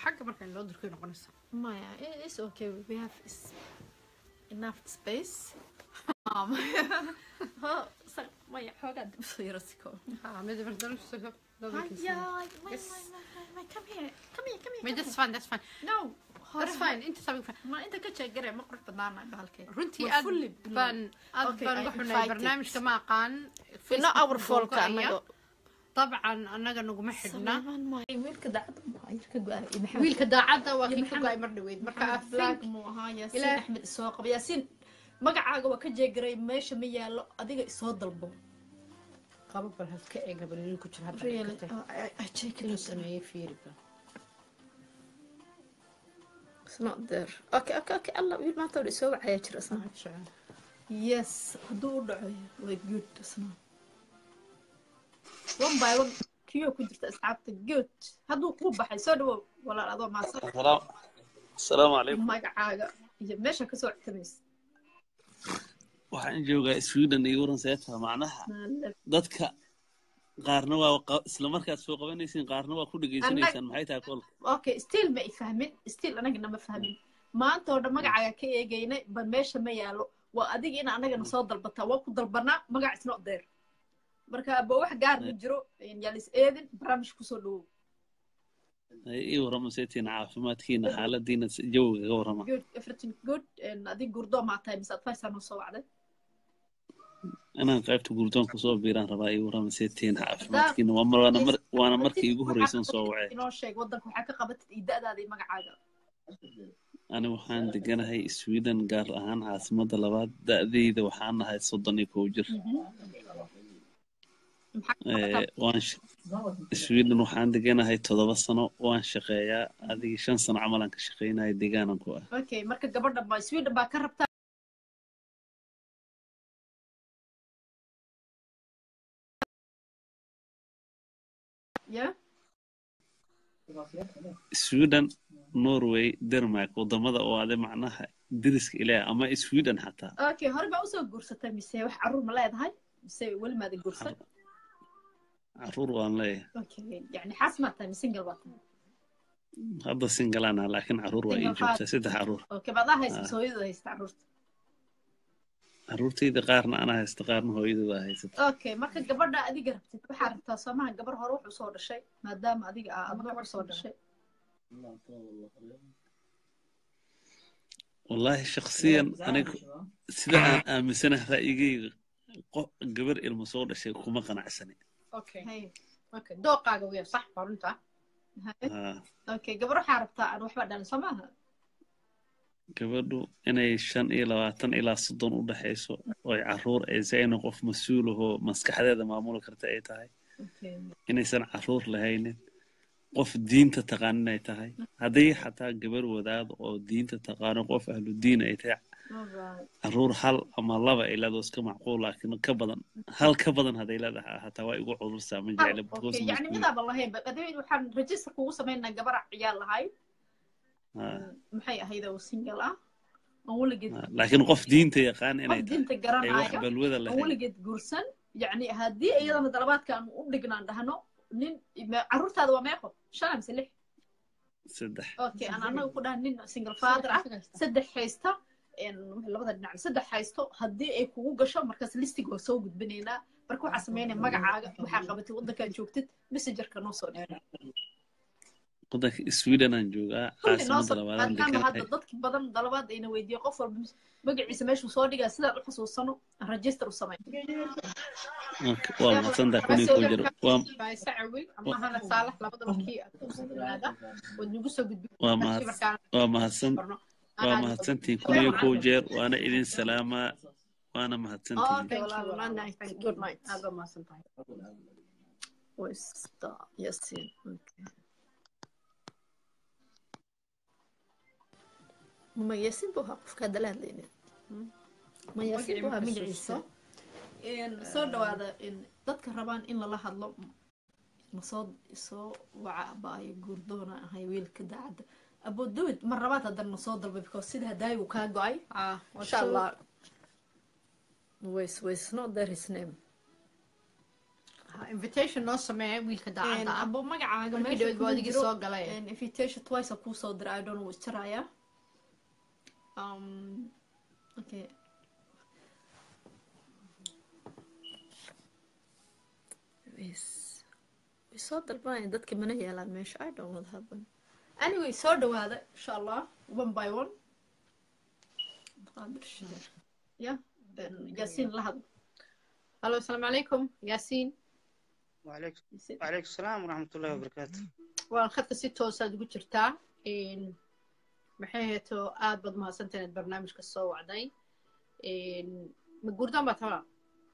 xagga marka in loo durkay noqonaysa maya i- it's okay we have is- enough space ho sa- maya xoogaa dib usoo yaro siko ha mid bardarkiisa Hi, dabalkiisa yeah, like, my, Yes. my, my, my, come here, come here, come here. mid come that's here. fine that's fine No, that's fine inta sabi fine Ma inta ka jeegare ma qurux badnaana bahalkee. runtii We're aad fully blown. baan aad Okay, baan I uga xunay invited. barnaamijka ma aqaan Filo our Facebook folka googleaya. anaga. dabcan annaga naguma xidhna Sameeyaan maayo. Wiilka daacadda ma aha, wiilka go-aan. Iyo Maxamed. wiilka daacadda waa Iyo kii ka Maxamed- go-ay mar dhaweyd marka I Maxamed Black think muu ahaa Yaasiin Ilaa- Axmed isoo qaba. Yaasiin magacaaga waa ka jeegaray meesha ma yaallo adiga isoo dalbo. qaba bal halka eega bal idinku jira hadda Really? dhigtay. Oh, I, I check it inuu out. sameeyey fiiri bal It's not there. Okay, okay, okay. Allah, wiil maanta waa isoo wacaya jira isna. Yes, hadduu u dhaco way good isna. One by one kiyo ku jirta asxaabta good. Hadduu kuu baxay soo dhawow walaal adoo maasan السلام السلام عليكم magacaaga iyo meesha kasoo citamaysa. waxaan joogaa sweden iyo waran seeta macnaha dadka qaarna waa qa- isla markaad soo qabanaysiin qaarna waa ku dhegaysanaysaan maxay tahay kolka Okay, still ma i fahmin. Still anagana ma fahmin. Maanta oo dhan magacaaga ka eegaynay bal meesha ma yaalo. Waa adiga in anagana soo dalbataa. Waa ku dalbanaa magac is not there. Marka ba wax gaar ma jiro yaalis eedin barnaamij kusoo dhawow. ii warrama seetiin caafimaadkiina xaaladiina s- jawiga ka warrama good everything good and adig gurdo maa tahay mise advice noo soo wacday inaan qaybta gurdoon kusoo biiraan rabaa ii warrama seetiin caafimaadkiina waa mar- waana mar- waana markii igu horreysan soo wacay inoo sheeg wadanka waxaa ka qabatid iyo da'daada iyo magacaaga ani waxaan deganahay sweden gaar ahaan caasimadda labaad da'deyda waxaan nahay soddon iyo kow jir Eh, waan sh- sweden waxaan deganahay toddoba sano waan shaqeeyaa adigii shan sano camalaan ka shaqeynaya deegaanan ku ah okay marka gabadha ba sweden baa ka rabtaa ya sweden norway denmark wadamada oo ade macnaha deriska ilaaha ama sweden xataa okay hore baa usoo guursatay mise wax caruur ma leedahay mise weli maada guursan caruur waan leeyahay okay yani xaas maa tahay mise single baa tahay hadda singalaana laakiin caruur waa ii Single joogtaa saddex caruur okay badaa haysta Ah. mise hooyadooda haysta caruurta caruurtayda qaarna anaa haysta qaarna hooyadooda haysata okay marka gabadha adiga rabtid waxaa rabtaa soomaha gabar hore wuxuu soo dhashay maadaama adiga aa adna gabar soo dhashay wallaahi shaksiyan aniga sida aan aaminsanahay ra'yigayga qof gabar ilmo soo dhashay kuma qanacsani okay Hay. okay dooqaaga weya sax baa runta Hay. Haa, okay gabar waxaa rabtaa aan waxba dhalin soo maaha gabadhu inay shan iyo labaatan ilaa soddon u dhexayso oy caruur aysa inay qof mas-uul ahoo maskaxdeeda maamuli karta ay tahay okay inaysan caruur lahaynin qof diinta taqaan inay tahay haddii xataa gabar wadaad oo diinta taqaano qof ahlu diin ay tahay alright caruur hal ama laba ay leedaho iska macquul laakiin ka badan hal ka badan hadday leedahay hataa waa igu cudursaa ma jecla because okay yani midaaba lahayn ba adee waxaan register kugu samaynaa gabar ciyaal lahayd Haa, maxay ahayd oo single ah aan weligeed haa. laakiin qof diinta yaqaan inay qof tahay diinta ay wax garanaayo balwada aan lahayn weligeed guursan yani haddii iyadana dalabaadka aan u dhignaan dhahno nin ma- caruurtaada waa meeqo shan mise lix saddex okay aan anaga ku dhahan nin single father ah saddex haysta een, labada dhinac saddex haysto haddii ay kugu gasho markaas listig waa soo gudbinaynaa marka waxaa sameynaya magacaaga waxaa qabatay waddankaad joogtid messengerka noo soo dhigay waddanka sweden aan joogaa kulli noo caasimada soo labaadaan maadaama hadda deganahay dadki badan dalabaad ayna weydiiyo qof walba magaciisa meeshuu soo dhigaa sidaan u xasuusano aan register u samay Okay, waa mahadsantahay kunii ku jiro waa faayse cawil ama hana saalax labadaba kii aad ku sugnaada waad nagu soo gudbin waa mahad waa mahadsan waa mahadsantihiin kunii ku jeer waana idin salaamaa waana mahadsantihiin okay walaal night good night aad baa mahadsan tahay wasta yasin okay ma yasin buu ahaa qofka hadda la hadlaynin ma yasin buu ahaa magaciisa soo dhawaada dadka rabaan in lala hadlo masoo soo waca baayo guurdoona ahay wiilka daacadda abodawid mar labaad haddana nasoo dalbay because sida hadaayi uu kaa go-ay ah masha allah ways ways not there his name invitation noo sameeya wiilka daacadda ah abo magacaaga markii meesha dhawad baa kuma adigii jiro soo galay And invitation twice a kuu soo diray i don't know is jiraya um okay Is- way soo dalbanayaan dadka mana yeelaan meesha i don't know what happened anyway soo dhawaada insha allah one by one Qaadir shide. yeah yaasiin la hadlo hallo asalaamu calaykum yaasiin وعليكم وعليكم السلام ورحمة الله وبركاته waan khadka si toosaad ugu jirtaa Een, maxay heeto aad baad mahadsantahay inaad barnaamijka soo wacday Een, ma guurdaan baad habaa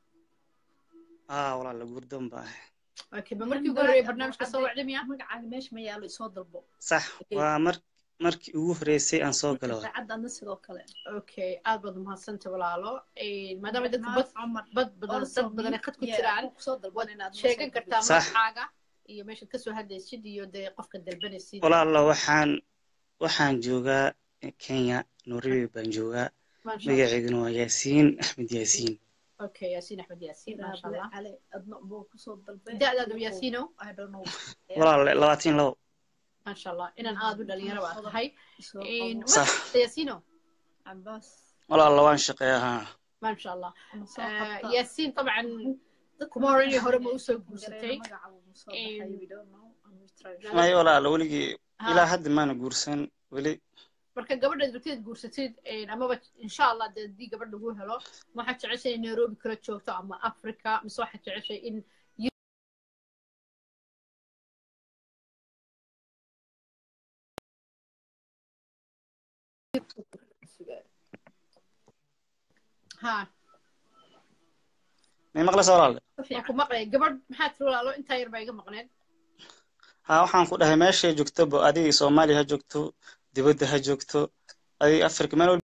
آه والله لا قردون باه okay ma markii ugu horreeyay barnaamijka soo wacday miya magacaaga meesha ma yaalo isoo dalbo صح ومر مركي ugu horeysay aan soo galo daacadana sidoo kale okay aad baad mahadsantahay walaalo Een, maadaama dadku bad cumar bad badan dad badan ay khad ku jiraan kusoo dalban inaad sheegan kartaa Sax. magacaaga iyo meeshaad kasoo hadlaysid iyo dee qofka dalbanaysid walaalo waxaan waxaan joogaa Kenya Nairobi baan joogaa Masha Allah. magaceeduna waa Yaasiin Axmed Yaasiin okay yaasiin axmed yaasiin maasha allah cale adna buu kusoo dalbay da'daadu yaasiino i don't know walaalo labaatan labo maasha allah inaan aad u dhalinyaro baa tahay Isoo Een, qabo. صح yaasiino cabaas walaalo waan shaqeeyaa ما شاء الله ama soo آه، qabta ياسين طبعا كما هوريني هوري ما وسو gareena غورستay magaca wuu soo baxay Een, we don't know and we try to- may walaalo weligii ها ilaa hadda maana guursan weli marka gabadha rabtid guursatid een, amaba insha allah dee haddii gabadha lagu helo ma waxaad jeceshay in nairobi kala joogto ama africa mise waxaad jeceshay in ha may maqlaysaa walaale waan ku maqlay gabadh maxaa tiri walaalo intaa yar baa iga maqneed haa waxaan ku dhahay meeshay joogto bo adigii Soomaaliya ha joogto dibadda ha joogto adig Afrika meel walba